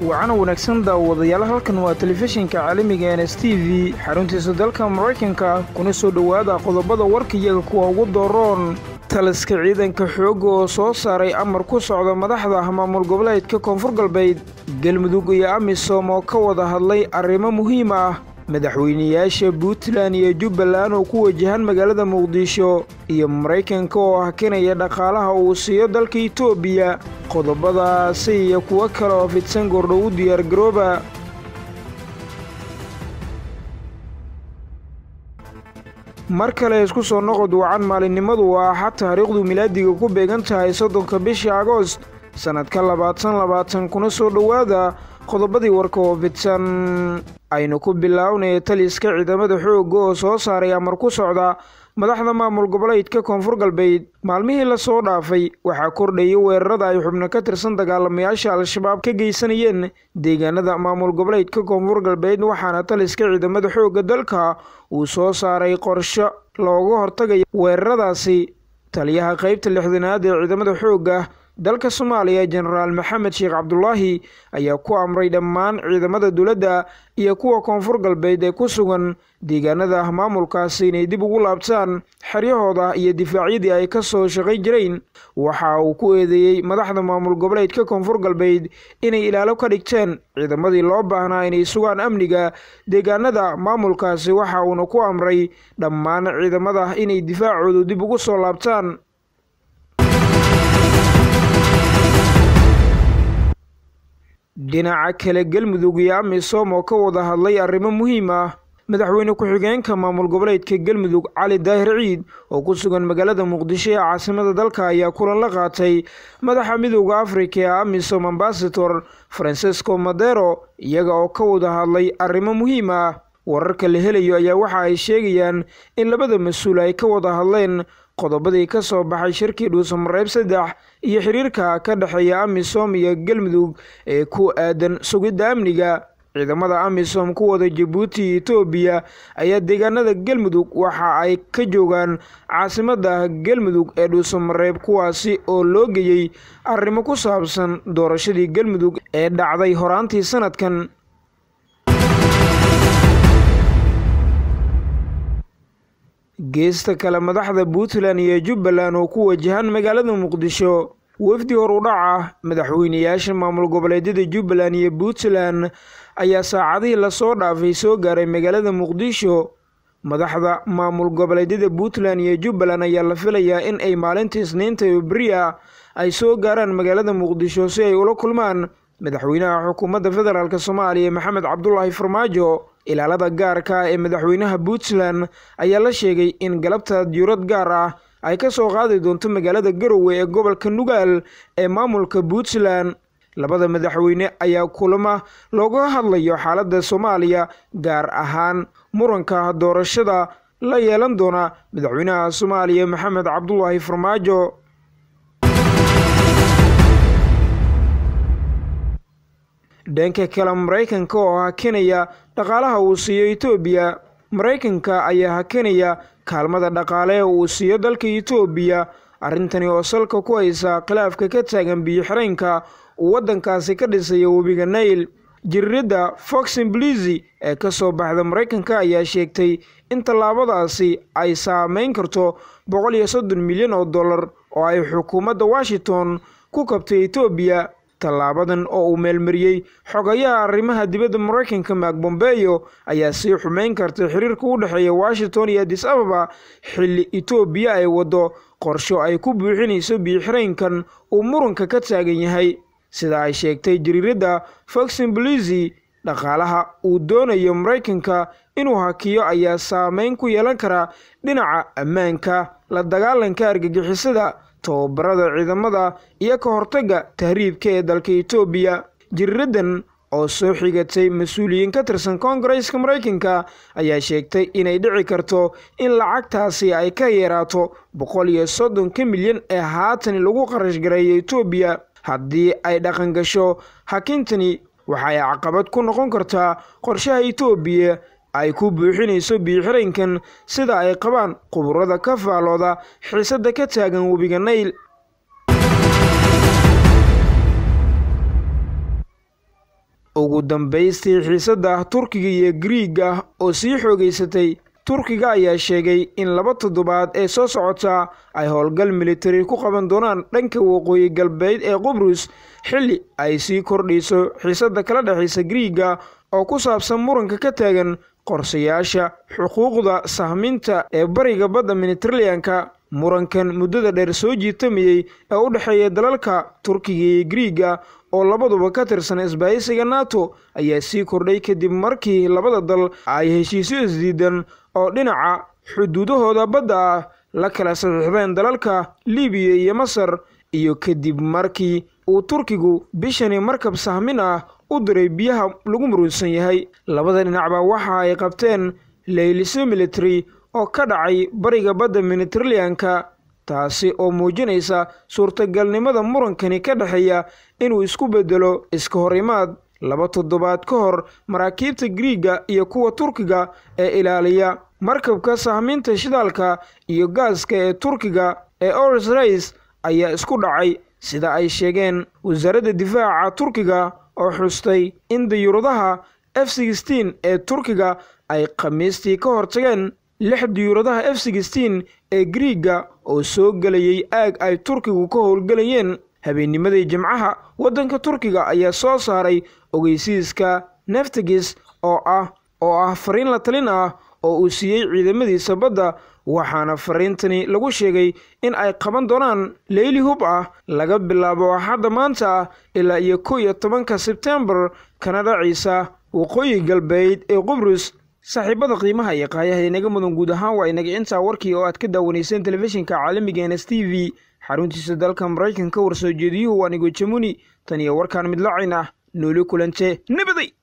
wacana wanaagsan daawadayaal halkan waa telefishinka caalamiga n s t v xaruntiisa dalka maraykanka kuna soo dhowaada qodobada warkayaga kuwa ugu dooroon taliska ciidanka xoogga oo soo saaray amar ku socda madaxda maamul goboleedka koonfur galbeed galmudug iyo amisom oo ka wada hadlay arrimo muhiim ah madaxweynayaasha puntland iyo jubbaland oo ku wajahan magaalada muqdisho iyo maraykanka oo hakinaya dhaqaalaha uu siiyo dalka itoobiya qodobadaasi iyo kuwo kale oo fidsan goordhow u diyaargarooba mar kale isku soo noqod wacan maalinimadu waa axad taariikhdu milaadiga ku beegan tahay soddonka bisha agoost sannadka labaatan labaatan kuna soo dhowaada qodobadii warka oo fidsan aynu ku bilaawnaya taliska ciidamada xoogga oo soo saaray amar ku socda madaxda maamul goboleedka koonfur galbeed maalmihii lasoo dhaafay waxaa kordhayay weerarada ay xubno ka tirsan dagaalamayaasha al-shabaab ka geysanayeen deegaanada maamul goboleedka koonfur galbeed waxaana taliska ciidamada xoogga dalka uu soo saaray qorsho looga hortagayo weeraradaasi taliyaha qeybta lixdanaad ee ciidamada xoogga dalka soomaaliya jenaraal maxamed sheekh cabdulaahi ayaa ku amray dhammaan ciidamada dowladda iyo kuwa koonfur galbeed ee ku sugan deegaanada maamulkaasi inay dib ugu laabtaan xeryahooda iyo difaacyadii ay ka soo shaqayn jireen waxa uu ku eedeeyey madaxda maamul goboleedka koonfur galbeed inay ilaalo ka dhigteen ciidamadii loo baahnaa inay sugaan amniga deegaanada maamulkaasi waxa uuna ku amray dhammaan ciidamada inay difaacoodu dib ugu soo laabtaan dhinaca kale galmudug iyo amisom oo ka wada hadlay arrimo muhiim ah madaxweyne ku-xigeenka maamul goboleedka galmudug cali daahir ciid oo ku sugan magaalada muqdisho ee caasimada dalka ayaa kulan la qaatay madaxa midooda afrika ee amisom ambasador francesco madero iyaga oo ka wada hadlay arrimo muhiim ah wararka la helayo ayaa waxa ay sheegayaan in labada mas-uul ay ka wada hadleen qodobadii ka soo baxay shirkii dhuusamareeb saddex iyo xiriirka ka dhexeeya amisom iyo galmudug ee ku aadan sugidda amniga ciidamada amisom kuwada jabuuti iyo etoobiya ayaa deegaanada galmudug waxa ay ka joogaan caasimada galmudug ee dhuusamareeb kuwaasi oo loo geeyey arrimo ku saabsan doorashadii galmudug ee dhacday horaantii sanadkan geesta kale madaxda puntland iyo jubbaland oo ku wajahan magaalada muqdisho wafdi hor u dhaca madaxweynayaasha maamul goboleedyada jubbaland iyo puntland ayaa saacadihii lasoo dhaafay soo gaaray magaalada muqdisho madaxda maamul goboleedyada puntland iyo jubbaland ayaa la filayaa in ay maalinta isniinta oo beri ah ay soo gaaraan magaalada muqdisho si ay ula kulmaan madaxweynaha xukuumadda federaalk soomaaliya maxamed cabdulaahi farmaajo ilaalada gaarka ah ee madaxweynaha puntland ayaa la sheegay in galabta diyurad gaar ah ay ka soo qaadi doonto magaalada garowe ee gobolka nugaal ee maamulka puntland labada madaxweyne ayaa kulama looga hadlayo xaaladda soomaaliya gaar ahaan muranka doorashada la yeelan doona madaxweynaha soomaaliya maxamed cabdulaahi farmaajo dhanka kale maraykanka oo hakinaya dhaqaalaha uu siiyo etoobiya maraykanka ayaa hakinaya kaalmada dhaqaale ee uu siiyo dalka etoobiya arrintani oo salka ku haysa khilaafka ka taagan biyo-xireenka uu waddankaasi ka dhisayo webiga nail jiriiradda foxin blizi ee ka soo baxda maraykanka ayaa sheegtay in tallaabadaasi ay saameyn karto boqol iyo soddon milyan oo dollar oo ay xukuumadda washington ku kabtay etoobiya tallaabadan oo uu meelmariyey xogayaha arrimaha dibadda maraykanka maak bombeyo ayaa sii xumeyn kartay xiriirka u dhexeeya washington iyo adis ababa xilli etoobiya ay waddo qorsho ay ku buuxinayso biyo-xireenkan uu muranka ka taagan yahay sida ay sheegtay jariiradda foxin blizi dhaqaalaha uu doonayo maraykanka inuu hakiyo ayaa saameyn ku yeelan kara dhinaca ammaanka la dagaalanka argagixisada tababarada ciidamada iyo ka hortagga tahriibka ee dalka etoobiya jiriiradan oo soo xigatay mas-uuliyiin ka tirsan koongareeska maraykanka ayaa sheegtay inay dhici karto in lacagtaasi ay ka yeeraato boqol iyo soddonka milyan ee haatan lagu qarash gareeya etoobiya haddii ay dhaqan gasho hakintani waxay caqabad ku noqon kartaa qorshaha etoobiya ay ku buuxinayso biyo-xireenkan sida ay qabaan khuburada ka faalooda xiisadda ka taagan webiga nayl ugu dambaystii xiisadda turkiga iyo griiga oo sii xoogaysatay turkiga ayaa sheegay in laba toddobaad ee soo socota ay howlgal militari ku qaban doonaan dhanka waqooyi galbeed ee qubrus xilli ay sii kordhayso xiisadda kala dhexaysa griiga oo ku saabsan muranka ka taagan qorsayaasha xuquuqda sahminta ee bariga badda mediteraneanka murankan muddada dheer soo jiitamayey ee u dhexeeya dalalka turkiga iyo griiga oo labaduba ka tirsan isbahaysiga nato ayaa sii kordhay kadib markii labada dal ay heshiisyo isdiidan oo dhinaca xuduudahooda badda ah la kala saxiixdeen dalalka libiya iyo masar iyo kadib markii uu turkigu bishani markab sahmin ah u diray biyaha lagu muruunsan yahay labada dhinacba waxa ay qabteen leyliso military oo ka dhacay bariga badda mediteraneanka taasi oo muujinaysa suurtagalnimada murankani ka dhexeeya inuu isku beddelo iska hor imaad laba toddobaad ka hor maraakiibta griiga iyo kuwa turkiga ee ilaaliya markabka sahminta shidaalka iyo gaaska ee turkiga ee ors rays ayaa isku dhacay sida ay sheegeen wasaaradda difaaca turkiga oo xustay in diyuuradaha f sixteen ee turkiga ay khamiistii ka hortageen lix diyuuradaha f sixteen ee griiga oo soo gelayay aag ay turkigu ka howlgelayeen habeennimadii jimcaha waddanka turkiga ayaa soo saaray ogeysiiska neftigis oo ah oo ah fariin la talin ah oo uu siiyey ciidamadiisa badda waxaana fariintani lagu sheegay in ay qaban doonaan leyli hub ah laga bilaabo axadda maanta ah ilaa iyo kow iyo tobanka sebtembar kana dhaciisa waqooyi galbeed ee qubrus saaxiibada qiimaha iyo qaayaha inaga mudan guud ahaan waa inaga intaa warkii oo aad ka daawanayseen telefishinka caalamiga ns t v xaruntiisa dalka maraykanka warsoo jeediyuhu waa nigo jamuni tan iyo warkaan midlacayn ah nooli kulante nabaday